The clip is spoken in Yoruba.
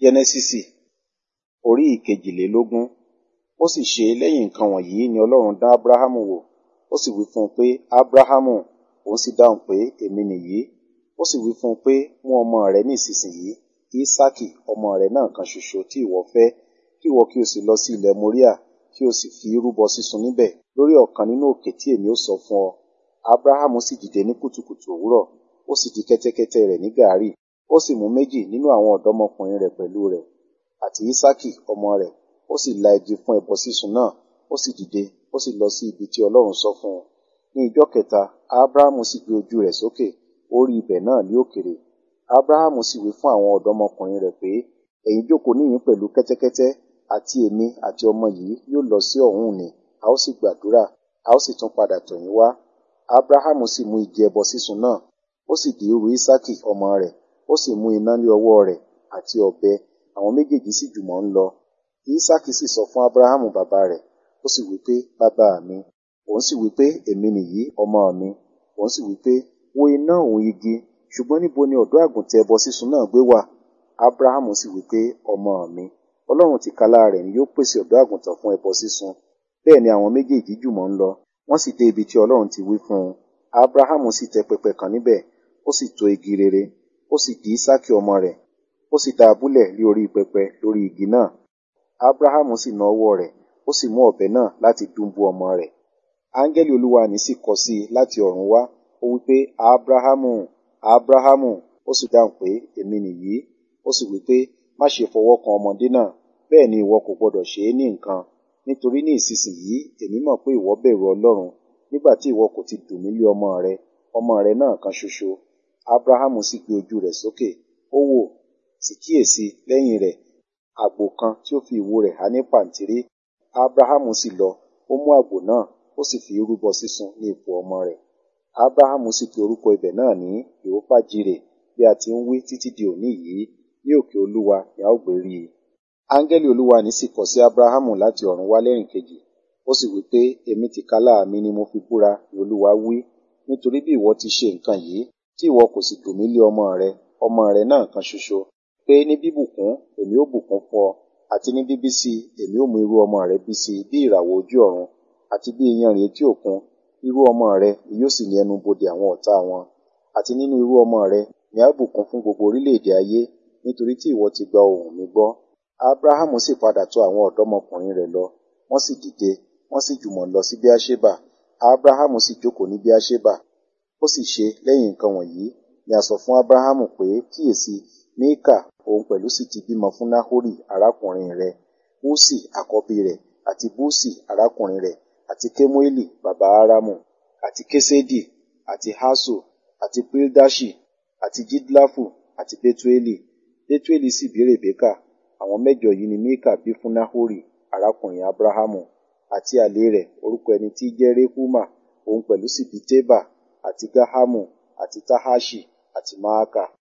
Jẹ́nẹ́sísì orí ìkejìlélógún. Ó sì ṣe lẹ́yìn nǹkan wọ̀nyí ni Ọlọ́run dán Ábúráhámù wò. Ó sì wí fún un pé, Ábúráhámù, òun sì dáhùn pé, èmi nìyí. Ó sì wí fún un pé, mú ọmọ rẹ ní ìsinsìnyí, Ísákì ọmọ rẹ náà kan ṣoṣo tí ìwọ fẹ́, kí ìwọ kí o sì lọ sí ilẹ̀ Moríà, kí o sì fi rúbọ sísun níbẹ̀ lórí ọ̀kan nínú òkè tí èmi ó sọ fún ọ. Ábúráhámù sì dìde ní kùtùkùtù òwúrọ̀, ó sì di kẹ́tẹ́kẹ́tẹ́ rẹ̀ ní gàárì, ó sì mú méjì nínú àwọn ọ̀dọ́mọkùnrin rẹ̀ pẹ̀lú rẹ̀, àti Ísákì ọmọ rẹ̀, ó sì la igi fún ẹbọ sísun náà, ó sì dìde, ó sì lọ sí ibi tí Ọlọ́run sọ fún un. Ní ijọ́ kẹta, Ábúráhámù sì gbé ojú rẹ̀ sókè, ó rí ibẹ̀ náà ní òkèrè. Ábúráhámù sì wí fún àwọn ọ̀dọ́mọkùnrin rẹ̀ pé, ẹ̀yin jókòó níhìn pẹ̀lú kẹ́tẹ́kẹ́tẹ́, àti èmi àti ọmọ yìí yóò lọ sí ọ̀hún nì, a ó sì gbàdúrà, a ó sì tún padà tọ̀ yín wá. Ábúráhámù sì mú igi ẹbọ sísun náà, ó sì dì í ru Ísákì ọmọ rẹ̀, ó sì mú iná lé ọwọ́ rẹ̀ àti ọ̀bẹ, àwọn méjèèjì sì jùmọ̀ ń lọ. Ísákì sì sọ fún Ábúráhámù bàbá rẹ̀, ó sì wí pé, bàbá mi. Òun sì wí pé, èmi nìyí, ọmọ mi. Òun sì wí pé, wo iná òun igi, ṣùgbọ́n níbo ni ọ̀dọ́ àgùntàn ẹbọ sísun náà gbé wà? Ábúráhámù sì wí pé, ọmọ mi. Ọlọ́run tìkálára rẹ̀ ni yóò pèsè ọ̀dọ́ àgùntàn fún ẹbọ sísun. Bẹ́ẹ̀ ni àwọn méjèèjì jùmọ̀ ń lọ, wọ́n sì dé ibi tí Ọlọ́run ti wí fún un. Ábúráhámù sì tẹ pẹpẹ kan níbẹ̀, ó sì tó igi rere, ó sì dì Ísákì ọmọ rẹ̀, ó sì dá a búlẹ̀ lé orí pẹpẹ lórí igi náà. Ábúráhámù sì na ọwọ́ rẹ̀, ó sì mú ọ̀bẹ náà láti dúnbú ọmọ rẹ̀. Áńgẹ́lì Olúwa ní sì kọ sí i láti ọ̀run wá, ó wí pé, Ábúráhámù, Ábúráhámù, ó sì dáhùn pé, èmi nìyí. Ó sì wí pé, má ṣe fọwọ́ kan ọmọdé náà, bẹ́ẹ̀ ni ìwọ kò gbọdọ̀ ṣe é ní nǹkan, nítorí ní ìsinsìnyí èmi mọ̀ pé ìwọ bẹ̀rù Ọlọ́run, nígbà tí ìwọ kò ti dùn mí lé ọmọ rẹ, ọmọ rẹ náà kan ṣoṣo. Ábúráhámù sì gbé ojú rẹ̀ sókè, ó wò, sì kíyèsi lẹ́yìn rẹ̀ àgbò kan tí ó fi ìwo rẹ̀ há ní pàǹtírí. Ábúráhámù sì lọ, ó mú àgbò náà, ó sì fi rúbọ sísun ní ipò ọmọ rẹ̀. Ábúráhámù sì pe orúkọ ibẹ̀ náà ní Jèhófà-jírè, bí a ti ń wí títí di òní yìí, ní òkè Olúwa ni a ó gbé rí i. Áńgẹ́lì Olúwa ní sì kọ sí Ábúráhámù láti ọ̀run wá lẹ́rìn kejì, ó sì wí pé, èmi tìkálára mi ni mo fi búra, ni Olúwa wí, nítorí bí ìwọ ti ṣe nǹkan yìí, tí ìwọ kò sì dùn mí lé ọmọ rẹ, ọmọ rẹ náà kan ṣoṣo, pé ní bíbùkún èmi ó bùkún fún ọ, àti ní bíbí sí èmi ó mú irú ọmọ rẹ bí sí bí ìràwọ̀ ojú ọ̀run, àti bí iyanrìn etí òkun, irú ọmọ rẹ ni yóò sì ní ẹnu bodè àwọn ọ̀tá wọn. Àti nínú irú ọmọ rẹ ni a bùkún fún gbogbo orílẹ̀-èdè ayé, nítorí tí ìwọ ti gba ohùn mi gbọ́. Ábúráhámù sì padà tọ̀ àwọn ọ̀dọ́mọkùnrin rẹ̀ lọ, wọ́n sì dìde, wọ́n sì jùmọ̀ lọ sí Beerṣeba. Ábúráhámù sì jókòó ní Beerṣeba. Ó sì ṣe lẹ́yìn nǹkan wọ̀nyí ni a sọ fún Ábúráhámù pé, kíyèsi, Míkà òun pẹ̀lú sì ti bímọ fún Náhórì arákùnrin rẹ̀, Úsì àkọ́bí rẹ̀, àti Búsì arákùnrin rẹ̀, àti Kémúélì bàbá Árámù, àti Késédì, àti Haṣo, àti Pildaṣi, àti Jidlafu, àti Betueli. Betueli sì bí Rèbékà. Àwọn mẹ́jọ yìí ni Míkà bí fún Náhórì arákùnrin Ábúráhámù, àti àlè rẹ̀ orúkọ ẹni tí í jẹ́ Rehuma, òun pẹ̀lú sì bí Tébà, àti Gáhámù, àti Tahaṣi, àti Máàkà.